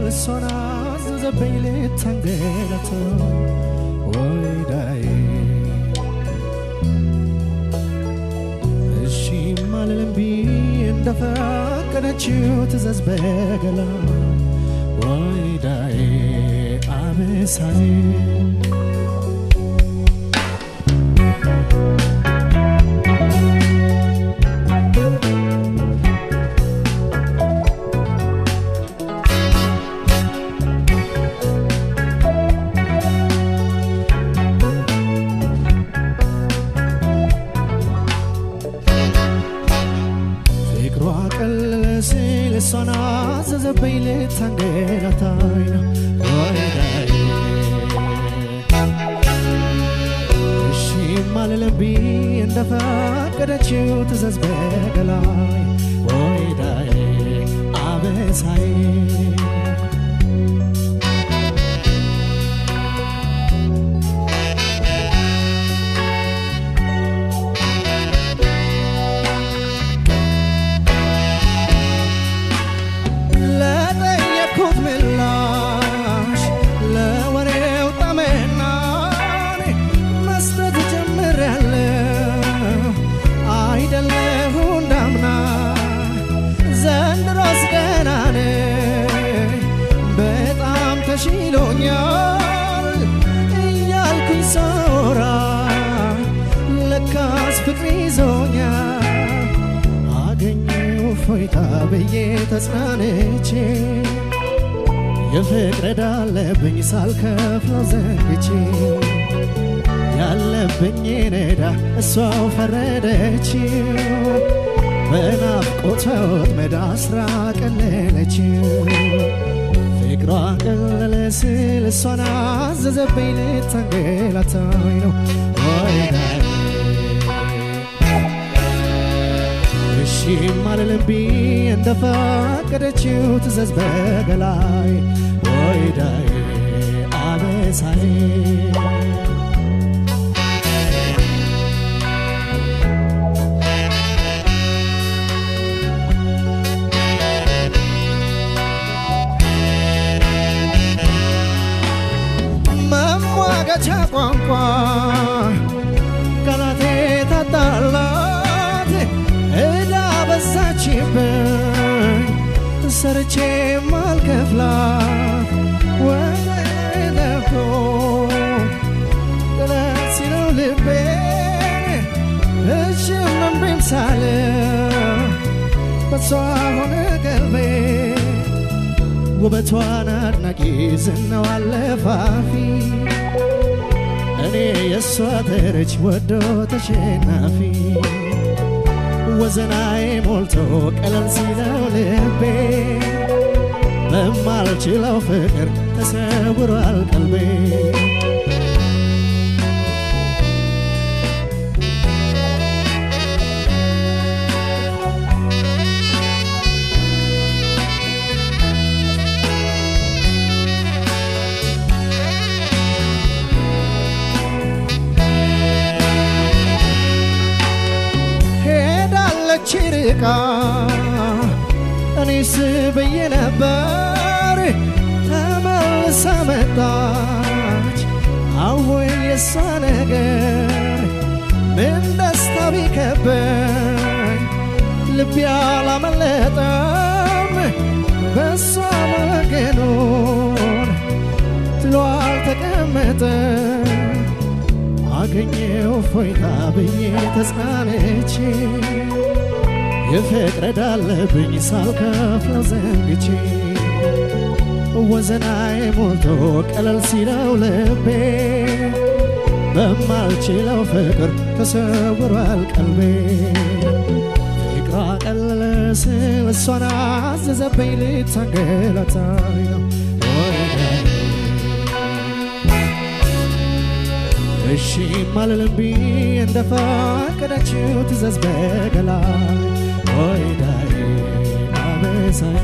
እሷን አዘዘብኝ ልታንገላታ ወይዳዬ እሺ ማልልም ብዬ እንደፈቀደችው ትእዛዝ በገላ ወይዳዬ አበሳዬ ፍቅሯ ቀለለ ሲል እሷን አዘዘብኝ ልታንገላታኝ ነው ወይዳዬ እሺ ማልልም ብዬ እንደፈቀደችው ትእዛዝ በገላይ ወይዳዬ አበሳዬ ለጠየቅኩት ምላሽ ለወሬው ጠመና መስጠት ጀምሬያለሁ አይደለሁ እንዳምና ዘንድሮስ ገና ነኝ በጣም ተሽሎኛል እያልኩኝ ሳወራ ለካስ ፍቅር ይዞኛል አገኘው ፎይታ ብዬ ተጽናንቼ የፍቅር ዕዳ አለብኝ ሳልከፍለው ዘንግቼ ያለብኝ ዕዳ እሷው ፈረደችው በናፍቆቷ ወጥመድ አስራ ቀለለችው ፍቅሯ ቀለለ ስል እሷን አዘዘብኝ ልታንገላታኝ ነው ወይዳዬ እሺ ማልልም ብዬ እንደፈቀደችው ትእዛዝ በገላይ ወይዳዬ አበሳዬ መሟገቻ ቋንቋ ቃላቴ ታጣላት ዕዳ በዛችብኝ ሰርቼ ማልከፍላት ወደ ለፍቶ ጥለት ሲለው ልቤ እሽም እምቢም ሳለ በሷ ሆነ ቀልቤ ውበቷን አድናቂ ዝናዋ አለፋፊ እኔ የእሷ ተረች ወዶ ተሸናፊ ወዘናዬ ሞልቶ ቀለል ሲለው ልቤ በማልችለው ፍቅር ተሰውሯል ቀልቤ ሄዳለች ርቃ እኔስ ብዬ ነበር ተመልሳ መጣች አወይ የሷ ነገር ምን ደስታ ቢከበኝ ልቤ አላመለጠም በሷ መገኑን ጥሎ አልተቀመጠም አገኘው ፎይታ ብዬ ተጽናንቼ የፍቅር ዕዳ አለብኝ ሳልከፍለው ዘንግቼ ወዘናዬ ሞልቶ ቀለል ሲለው ልቤ በማልችለው ፍቅር ተሰውሯል ቀልቤ ፍቅሯ ቀለለ ስል እሷን አዘዘብኝ ልታንገላታኝ ነው ወይዳዬ እሺ ማልልም ብዬ እንደፈቀደችው ትእዛዝ በገላይ ወይዳዬ አበሳዬ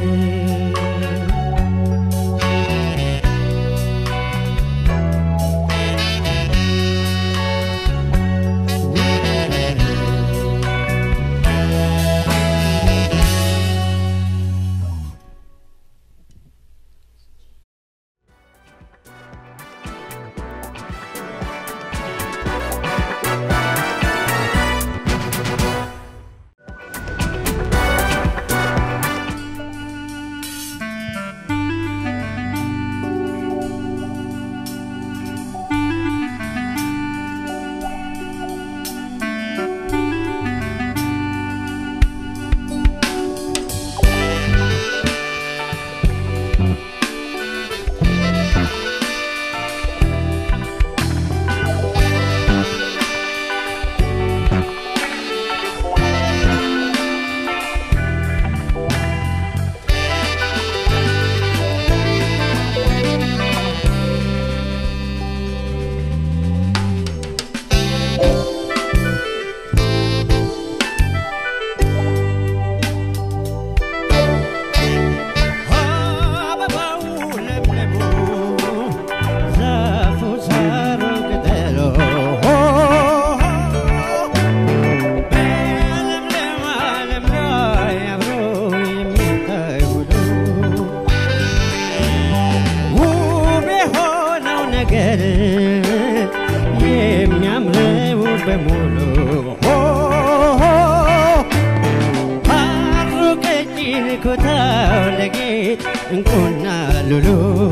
ነገር የሚያምረው በሙሉ ሐሩ ቀጭን ኩታው ለጌጥ እንቁና ሉሉ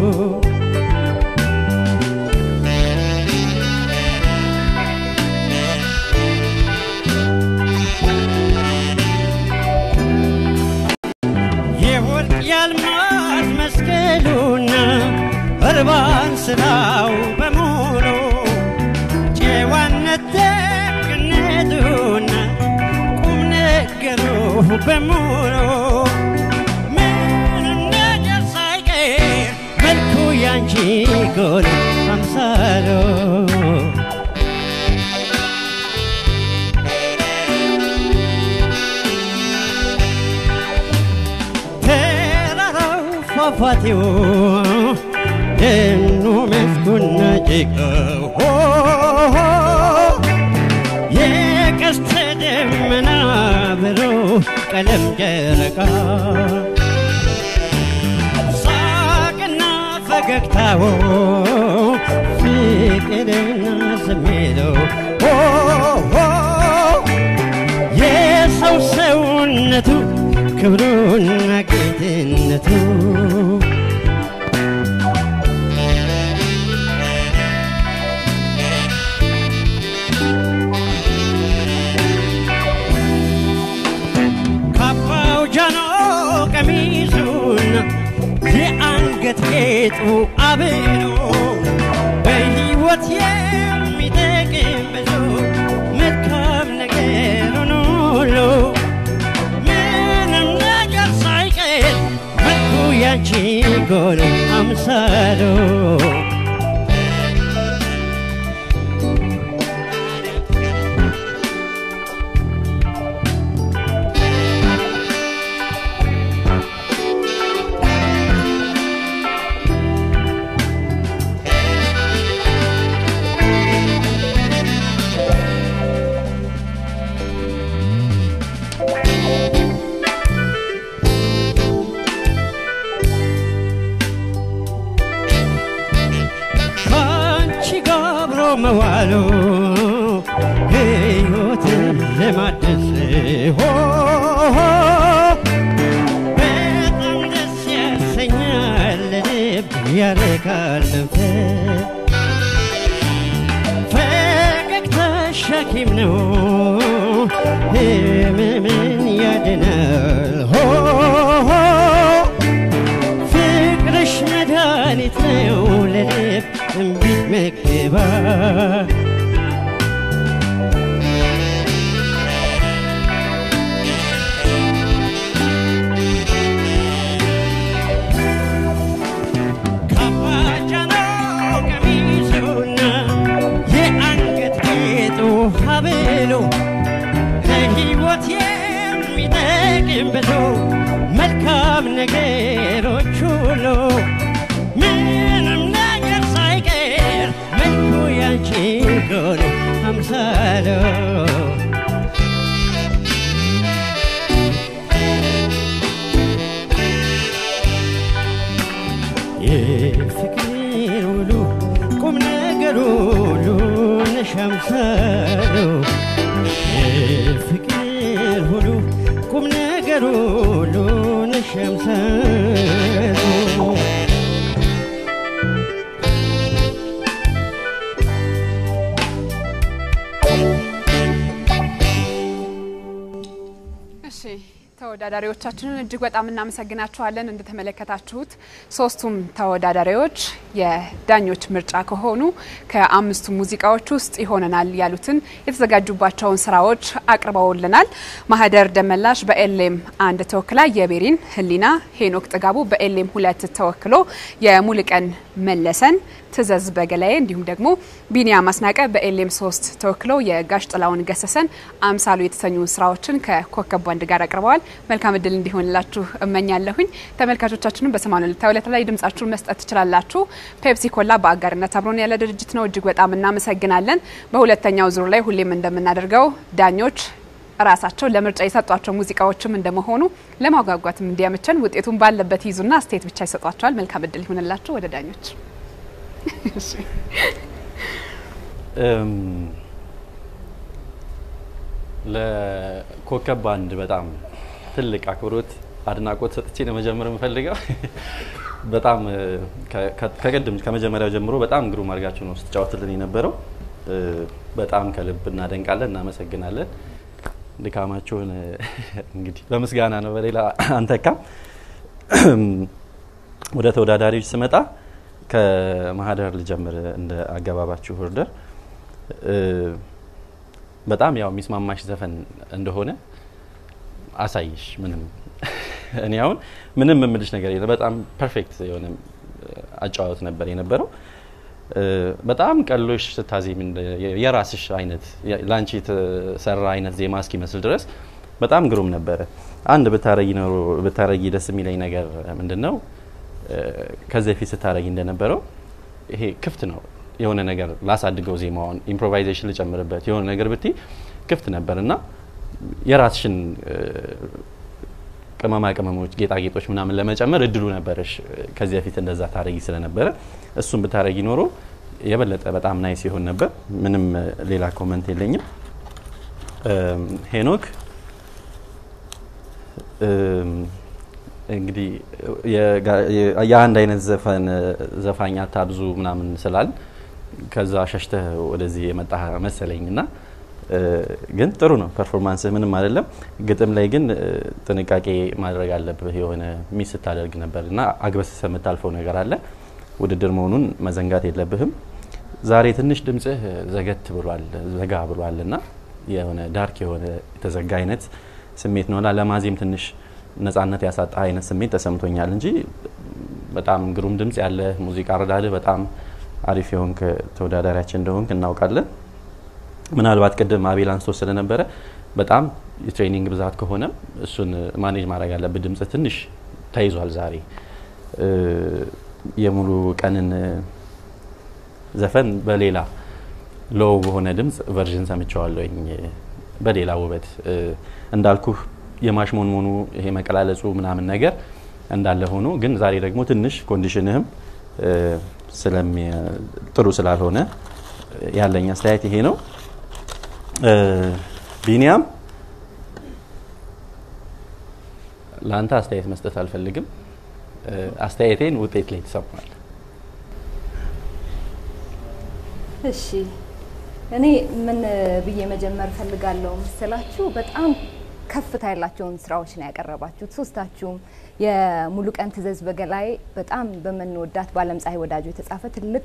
የወርቅ ያልማዝ መስቀሉና እርባን ስራው በሙሉ ጨዋነት ደግነቱና ቁም ነገሩ በሙሉ ምንም ነገር ሳይቀር መልኩ ያንቺ ጎል አምሳሎ ተራራው ፏፏቴው ደኑ መስኩና ጭቃው የቀስተ ደመና ብሎ ቀለም ጨረቃ ሳቅና ፈገግታው ፍቅርና ስሜቶ የሰው ሰውነቱ ክብሩና ጌትነቱ ካባው ጃኖ ቀሚሱና የአንገት ጌጡ አብሮ በሕይወት የሚጠቅም ብዙ መልካም ነገሩን ሁሉ ምንም ነገር ሳይቀር መልኩ ያንቺ ጎል አምሳሉ ከአንቺ ጋር አብሮ መዋሉ ሕይወትን ለማደስ ሆ በጣም ደስ ያሰኛል ልብ ያረካል መንፈስ ፈገግታሽ ሐኪም ነው ህመምን ያድናል ሆ ፍቅርሽ መድኃኒት ነው ለልብ እምቢት መግባ ካባጃኖ ቀሚሱና የአንገት ጌጡ ሀብሉ ከሕይወት የሚጠቅም ብዙ መልካም ነገሮች ሁሉ ምንም ነገር ሳይቀር መልኩ ያንቺ ጎል አምሳሎ የፍቅር ውሉ ቁም ነገር ሁሉ ነሽ አምሳሎ የፍቅር ሁሉ ቁም ነገር ሁሉ ነሽ አምሳሎ እሺ ተወዳዳሪዎቻችንን እጅግ በጣም እናመሰግናችኋለን። እንደተመለከታችሁት ሶስቱም ተወዳዳሪዎች የዳኞች ምርጫ ከሆኑ ከአምስቱ ሙዚቃዎች ውስጥ ይሆነናል ያሉትን የተዘጋጁባቸውን ስራዎች አቅርበውልናል። ማህደር ደመላሽ በኤሌም አንድ ተወክላ የቤሪን ህሊና፣ ሄኖክ ጥጋቡ በኤሌም ሁለት ተወክሎ የሙልቀን መለሰን ትዘዝ በገላዬ እንዲሁም ደግሞ ቢኒያም አስናቀ በኤሌም ሶስት ተወክለው የጋሽ ጥላውን ገሰሰን አምሳሉ የተሰኙ ስራዎችን ከኮከብ ባንድ ጋር አቅርበዋል። መልካም እድል እንዲሆንላችሁ እመኛለሁኝ። ተመልካቾቻችንም በሰማኑ ዕለታዊ ዕለት ላይ ድምጻችሁን መስጠት ትችላላችሁ። ፔፕሲ ኮላ በአጋርነት አብሮን ያለ ድርጅት ነው። እጅግ በጣም እናመሰግናለን። በሁለተኛው ዙር ላይ ሁሌም እንደምናደርገው ዳኞች ራሳቸው ለምርጫ የሰጧቸው ሙዚቃዎችም እንደመሆኑ ለማጓጓትም እንዲያመቸን ውጤቱን ባለበት ይዙና አስተያየት ብቻ ይሰጧቸዋል። መልካም እድል ይሆንላችሁ። ወደ ዳኞች ለኮከብ ባንድ በጣም ትልቅ አክብሮት፣ አድናቆት ሰጥቼ ለመጀመር የምፈልገው በጣም ከቅድም ከመጀመሪያው ጀምሮ በጣም ግሩም አድርጋችሁ ነው ስትጫወትልን የነበረው። በጣም ከልብ እናደንቃለን፣ እናመሰግናለን። ድካማችሁን እንግዲህ በምስጋና ነው በሌላ አንተካም። ወደ ተወዳዳሪዎች ስመጣ ከማህደር ልጀምር። እንደ አገባባችሁ ኦርደር በጣም ያው የሚስማማሽ ዘፈን እንደሆነ አሳይሽ። ምንም እኔ አሁን ምንም የምልሽ ነገር የለም። በጣም ፐርፌክት የሆነ አጨዋወት ነበር የነበረው። በጣም ቀሎሽ ስታዜም የራስሽ አይነት ላንቺ የተሰራ አይነት ዜማ እስኪመስል ድረስ በጣም ግሩም ነበረ። አንድ ብታረጊ ኖሮ ብታረጊ ደስ የሚለኝ ነገር ምንድን ነው? ከዚህ በፊት ስታረጊ እንደነበረው ይሄ ክፍት ነው የሆነ ነገር ላሳድገው ዜማውን ኢምፕሮቫይዜሽን ልጨምርበት የሆነ ነገር ብቲ ክፍት ነበር እና የራስሽን ቅመማ ቅመሞች፣ ጌጣጌጦች ምናምን ለመጨመር እድሉ ነበረሽ። ከዚህ በፊት እንደዛ ታረጊ ስለነበረ እሱን ብታረጊ ኖሮ የበለጠ በጣም ናይስ ይሆን ነበር። ምንም ሌላ ኮመንት የለኝም። ሄኖክ እንግዲህ የአንድ አይነት ዘፈን ዘፋኝ አታብዙ ምናምን ስላል ከዛ ሸሽተህ ወደዚህ የመጣ መሰለኝ እና ግን ጥሩ ነው ፐርፎርማንስህ ምንም አይደለም። ግጥም ላይ ግን ጥንቃቄ ማድረግ አለብህ። የሆነ ሚስ ስታደርግ ነበር እና አግበስሰ የምታልፈው ነገር አለ። ውድድር መሆኑን መዘንጋት የለብህም። ዛሬ ትንሽ ድምጽህ ዘገት ብሏል፣ ዘጋ ብሏል እና የሆነ ዳርክ የሆነ የተዘጋ አይነት ስሜት ነውና ለማዜም ትንሽ ነጻነት ያሳጣ አይነት ስሜት ተሰምቶኛል እንጂ በጣም ግሩም ድምጽ ያለ ሙዚቃ አረዳድህ በጣም አሪፍ የሆንክ ተወዳዳሪያችን እንደሆንክ እናውቃለን። ምናልባት ቅድም አቤል አንስቶ ስለነበረ በጣም የትሬኒንግ ብዛት ከሆነ እሱን ማኔጅ ማድረግ ያለብህ። ድምጽ ትንሽ ተይዟል ዛሬ። የሙሉ ቀንን ዘፈን በሌላ ሎው በሆነ ድምጽ ቨርዥን ሰምቸዋለኝ በሌላ ውበት እንዳልኩህ የማሽሞንሞኑ ይሄ መቀላለጹ ምናምን ነገር እንዳለ ሆኖ ግን ዛሬ ደግሞ ትንሽ ኮንዲሽንህም ጥሩ ስላልሆነ ያለኝ አስተያየት ይሄ ነው። ቢኒያም ለአንተ አስተያየት መስጠት አልፈልግም። አስተያየቴን ውጤት ላይ ትሰማል። እሺ እኔ ምን ብዬ መጀመር ፈልጋለሁ መሰላችሁ? በጣም ከፍታ ያላቸውን ስራዎች ነው ያቀረባችሁት ሶስታችሁም። የሙሉቀን ትዕዘዝ በገላይ በጣም በምንወዳት በአለም ፀሐይ ወዳጆ የተጻፈ ትልቅ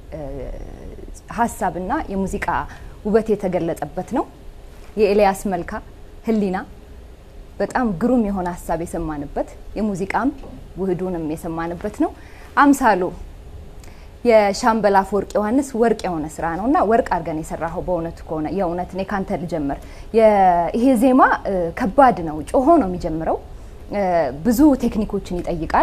ሀሳብና የሙዚቃ ውበት የተገለጸበት ነው። የኤልያስ መልካ ህሊና በጣም ግሩም የሆነ ሀሳብ የሰማንበት የሙዚቃም ውህዱንም የሰማንበት ነው። አምሳሉ የሻምበል አፈወርቅ ዮሐንስ ወርቅ የሆነ ስራ ነው እና ወርቅ አድርገን የሰራኸው በእውነቱ ከሆነ የእውነት እኔ ካንተ ልጀምር። ይሄ ዜማ ከባድ ነው፣ ጮሆ ነው የሚጀምረው። ብዙ ቴክኒኮችን ይጠይቃል።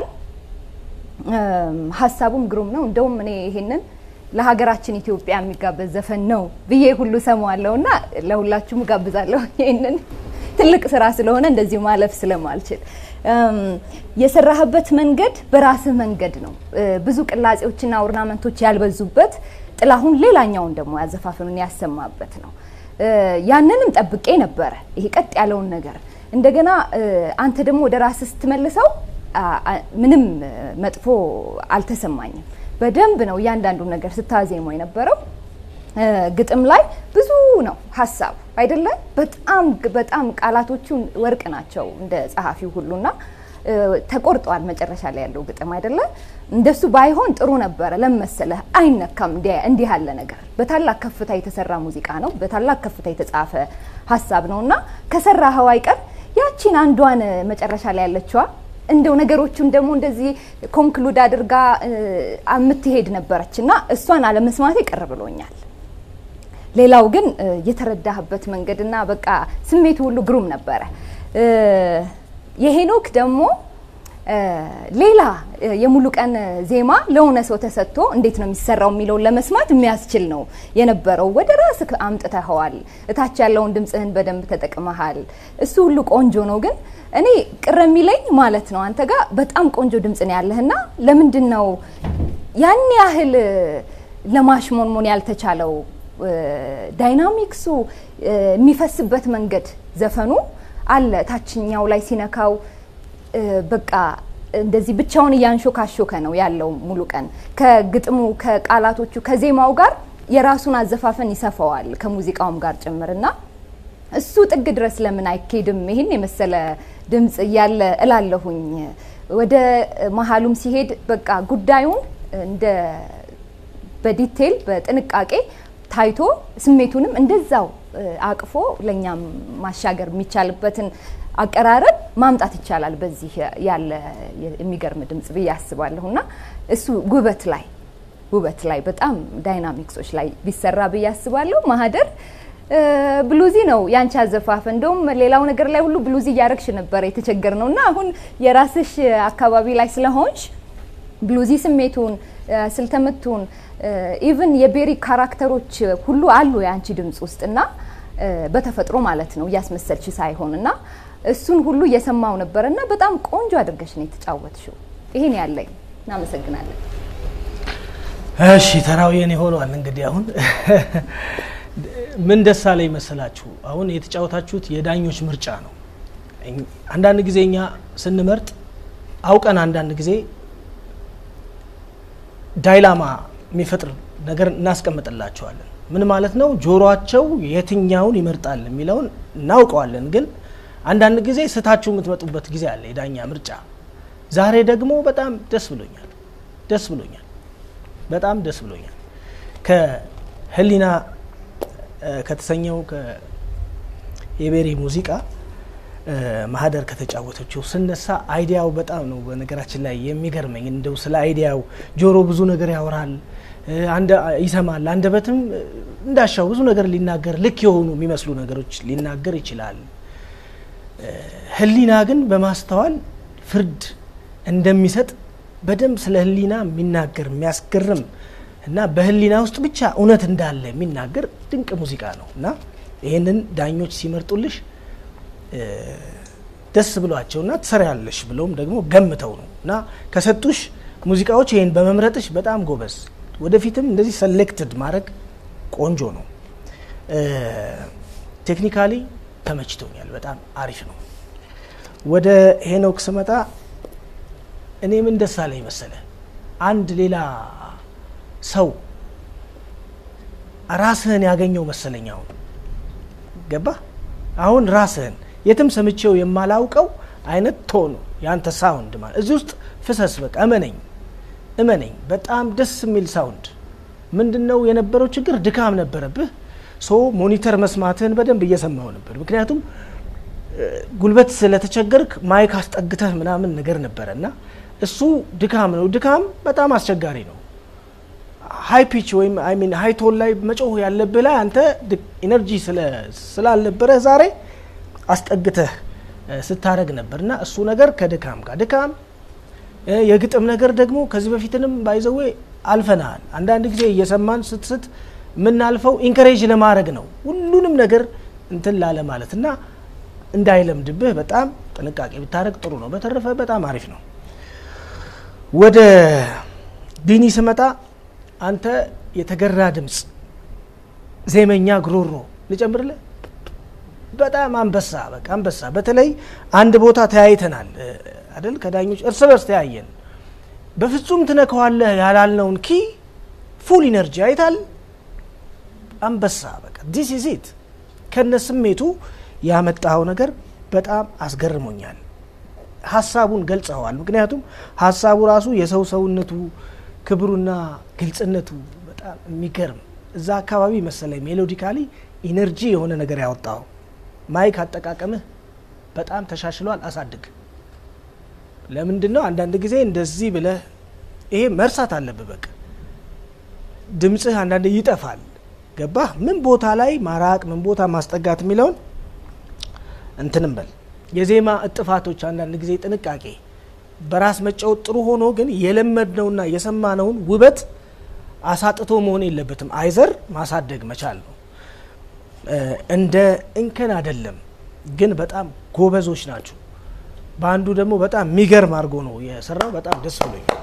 ሀሳቡም ግሩም ነው። እንደውም እኔ ይሄንን ለሀገራችን ኢትዮጵያ የሚጋበዝ ዘፈን ነው ብዬ ሁሉ ሰማዋለሁ እና ለሁላችሁም እጋብዛለሁ። ይህንን ትልቅ ስራ ስለሆነ እንደዚሁ ማለፍ ስለማልችል የሰራህበት መንገድ በራስህ መንገድ ነው። ብዙ ቅላጼዎችና ኦርናመንቶች ያልበዙበት ጥላሁን ሌላኛውን ደግሞ ያዘፋፍኑን ያሰማበት ነው። ያንንም ጠብቄ ነበረ፣ ይሄ ቀጥ ያለውን ነገር እንደገና አንተ ደግሞ ወደ ራስህ ስትመልሰው ምንም መጥፎ አልተሰማኝም። በደንብ ነው እያንዳንዱ ነገር ስታዜመው የነበረው። ግጥም ላይ ብዙ ነው ሀሳብ አይደለ? በጣም በጣም ቃላቶቹ ወርቅ ናቸው እንደ ጸሐፊው ሁሉና ተቆርጠዋል መጨረሻ ላይ ያለው ግጥም አይደለ? እንደሱ ባይሆን ጥሩ ነበረ። ለመሰለህ አይነካም እንዲህ ያለ ነገር። በታላቅ ከፍታ የተሰራ ሙዚቃ ነው። በታላቅ ከፍታ የተጻፈ ሀሳብ ነው እና ከሰራኸው አይቀር ያቺን አንዷን መጨረሻ ላይ ያለችዋ እንደው ነገሮቹን ደግሞ እንደዚህ ኮንክሉድ አድርጋ የምትሄድ ነበረች እና እሷን አለመስማቴ ቅር ብሎኛል። ሌላው ግን የተረዳህበት መንገድና በቃ ስሜቱ ሁሉ ግሩም ነበረ። የሄኖክ ደግሞ ሌላ የሙሉ ቀን ዜማ ለሆነ ሰው ተሰጥቶ እንዴት ነው የሚሰራው የሚለውን ለመስማት የሚያስችል ነው የነበረው። ወደ ራስህ አምጥተኸዋል። እታች ያለውን ድምፅህን በደንብ ተጠቅመሃል። እሱ ሁሉ ቆንጆ ነው። ግን እኔ ቅር የሚለኝ ማለት ነው አንተ ጋር በጣም ቆንጆ ድምፅ ነው ያለህና ለምንድን ነው ያን ያህል ለማሽሞንሞን ያልተቻለው ዳይናሚክሱ የሚፈስበት መንገድ ዘፈኑ አለ። ታችኛው ላይ ሲነካው በቃ እንደዚህ ብቻውን እያንሾካሾከ ነው ያለው ሙሉ ቀን ከግጥሙ ከቃላቶቹ ከዜማው ጋር የራሱን አዘፋፈን ይሰፋዋል ከሙዚቃውም ጋር ጭምርና እሱ ጥግ ድረስ ለምን አይኬድም? ይህን የመሰለ ድምፅ እያለ እላለሁኝ። ወደ መሀሉም ሲሄድ በቃ ጉዳዩን እንደ በዲቴል በጥንቃቄ ታይቶ ስሜቱንም እንደዛው አቅፎ ለእኛም ማሻገር የሚቻልበትን አቀራረብ ማምጣት ይቻላል። በዚህ ያለ የሚገርም ድምጽ ብዬ አስባለሁ እና እሱ ውበት ላይ ውበት ላይ በጣም ዳይናሚክሶች ላይ ቢሰራ ብዬ አስባለሁ። ማህደር ብሉዚ ነው ያንቺ አዘፋፍ። እንደውም ሌላው ነገር ላይ ሁሉ ብሉዚ እያረግሽ ነበረ የተቸገር ነው እና አሁን የራስሽ አካባቢ ላይ ስለሆንሽ ብሉዚ ስሜቱን ስልተምቱን ኢቭን የቤሪ ካራክተሮች ሁሉ አሉ የአንቺ ድምጽ ውስጥ እና በተፈጥሮ ማለት ነው እያስመሰልሽ ሳይሆን እና እሱን ሁሉ እየሰማው ነበር እና በጣም ቆንጆ አድርገሽ ነው የተጫወትሽው። ይሄን ያለኝ እናመሰግናለን። እሺ ተራው የኔ ሆኗል። እንግዲህ አሁን ምን ደስ አለኝ መሰላችሁ? አሁን የተጫወታችሁት የዳኞች ምርጫ ነው። አንዳንድ ጊዜ እኛ ስንመርጥ አውቀን አንዳንድ ጊዜ ዳይላማ የሚፈጥር ነገር እናስቀምጥላቸዋለን። ምን ማለት ነው? ጆሮአቸው የትኛውን ይመርጣል የሚለውን እናውቀዋለን። ግን አንዳንድ ጊዜ ስታችሁ የምትመጡበት ጊዜ አለ፣ የዳኛ ምርጫ። ዛሬ ደግሞ በጣም ደስ ብሎኛል፣ ደስ ብሎኛል፣ በጣም ደስ ብሎኛል። ከህሊና ከተሰኘው የቤሪ ሙዚቃ ማህደር ከተጫወተችው ስነሳ አይዲያው በጣም ነው በነገራችን ላይ የሚገርመኝ። እንደው ስለ አይዲያው ጆሮ ብዙ ነገር ያወራል፣ ይሰማል። አንደበትም እንዳሻው ብዙ ነገር ሊናገር ልክ የሆኑ የሚመስሉ ነገሮች ሊናገር ይችላል። ህሊና ግን በማስተዋል ፍርድ እንደሚሰጥ በደንብ ስለ ህሊና የሚናገር የሚያስገርም እና በህሊና ውስጥ ብቻ እውነት እንዳለ የሚናገር ድንቅ ሙዚቃ ነው እና ይህንን ዳኞች ሲመርጡልሽ ደስ ብሏቸውና ትሰሪያለሽ ብለውም ደግሞ ገምተው ነው እና ከሰጡሽ ሙዚቃዎች ይህን በመምረጥሽ በጣም ጎበዝ። ወደፊትም እንደዚህ ሰሌክትድ ማድረግ ቆንጆ ነው። ቴክኒካሊ ተመችቶኛል። በጣም አሪፍ ነው። ወደ ሄኖክ ስመጣ እኔ ምን ደስ አለኝ መሰለ አንድ ሌላ ሰው ራስህን ያገኘው መሰለኝ። አሁን ገባ አሁን ራስህን የትም ሰምቼው የማላውቀው አይነት ቶን የአንተ ሳውንድ ማለት እዚህ ውስጥ ፍሰስ። በቃ እመነኝ እመነኝ፣ በጣም ደስ የሚል ሳውንድ። ምንድን ነው የነበረው ችግር? ድካም ነበረብህ። ሶ ሞኒተር መስማትህን በደንብ እየሰማው ነበር። ምክንያቱም ጉልበት ስለተቸገርክ ማይክ አስጠግተህ ምናምን ነገር ነበረ እና እሱ ድካም ነው። ድካም በጣም አስቸጋሪ ነው። ሀይ ፒች ወይም አይ ሚን ሀይ ቶን ላይ መጮህ ያለብህ ላይ አንተ ኢነርጂ ስላልነበረ ዛሬ አስጠግተህ ስታረግ ነበር እና እሱ ነገር ከድካም ጋር ድካም የግጥም ነገር ደግሞ ከዚህ በፊትንም ባይዘዌ አልፈናል። አንዳንድ ጊዜ እየሰማን ስትስት የምናልፈው ኢንከሬጅ ለማድረግ ነው ሁሉንም ነገር እንትን ላለ ማለት እና እንዳይለምድብህ በጣም ጥንቃቄ ብታደረግ ጥሩ ነው። በተረፈ በጣም አሪፍ ነው። ወደ ቢኒ ስመጣ አንተ የተገራ ድምፅ፣ ዜመኛ ጉሮሮ ልጨምርልህ በጣም አንበሳ በቃ አንበሳ። በተለይ አንድ ቦታ ተያይተናል አይደል? ከዳኞች እርስ በርስ ተያየን። በፍጹም ትነከዋለህ ያላልነውን ኪ ፉል ኢነርጂ አይታል። አንበሳ በቃ ዲስ ኢዝ ኢት ከነ ስሜቱ ያመጣው ነገር በጣም አስገርሞኛል። ሀሳቡን ገልጸዋል። ምክንያቱም ሀሳቡ ራሱ የሰው ሰውነቱ ክብሩና ግልጽነቱ በጣም የሚገርም እዛ አካባቢ መሰለኝ ሜሎዲካሊ ኢነርጂ የሆነ ነገር ያወጣው ማይክ አጠቃቀምህ በጣም ተሻሽሏል። አሳድግ። ለምንድን ነው አንዳንድ ጊዜ እንደዚህ ብለህ ይሄ መርሳት አለብህ። በቃ ድምፅህ አንዳንድ ይጠፋል። ገባህ? ምን ቦታ ላይ ማራቅ፣ ምን ቦታ ማስጠጋት የሚለውን እንትንም በል። የዜማ እጥፋቶች አንዳንድ ጊዜ ጥንቃቄ፣ በራስ መጫወት ጥሩ ሆኖ ግን የለመድነውና የሰማነውን ውበት አሳጥቶ መሆን የለበትም። አይዘር ማሳደግ መቻል ነው። እንደ እንከን አይደለም፣ ግን በጣም ጎበዞች ናቸው። በአንዱ ደግሞ በጣም የሚገርም አድርጎ ነው የሰራው። በጣም ደስ ብሎኛል።